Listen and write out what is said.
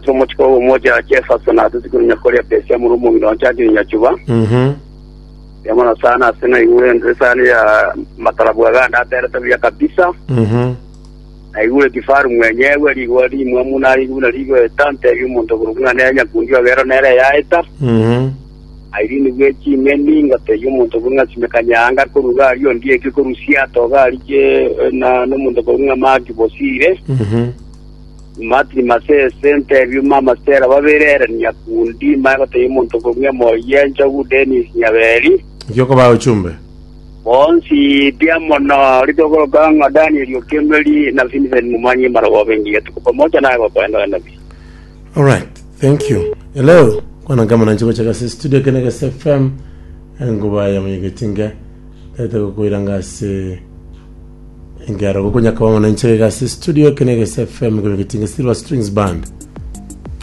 kisomo chiko umoja Jefferson atuti kunya korea pesa murumu ngino chaji nyachuba Mhm. yamana sana sina iwe ndresani ya matarabu aganda tere tabia kabisa Mhm. na iwe kifaru mwenyewe ligwa limwe muna ligwa ligwa tante yumuntu kurunga nenya kundiwa gero nere yaita Mhm. airini gwechi meni ngate yumuntu kurunga simekanyanga kuruga ariyo ndiye kikurusia toga arije na n'umuntu kurunga magi bosire Mhm. matri mase sente byuma masera baberere nyakundi magote yumuntu kurunga moyenja gu Dennis Nyaberi Ikioko ba uchumbe. bonsi diamono litogologanga Daniel Okemeli na Vincent Mumanyi marawa bengi tuko pamoja naye kwa kwenda nabii All right. Thank you. Hello. Kwana kama na chiko chaka studio kene ka FM nguba ya mwegetinga tata ko kuiranga se ngara ko kunya kama na chika ka studio kene ka FM ko mwegetinga Silver Strings Band.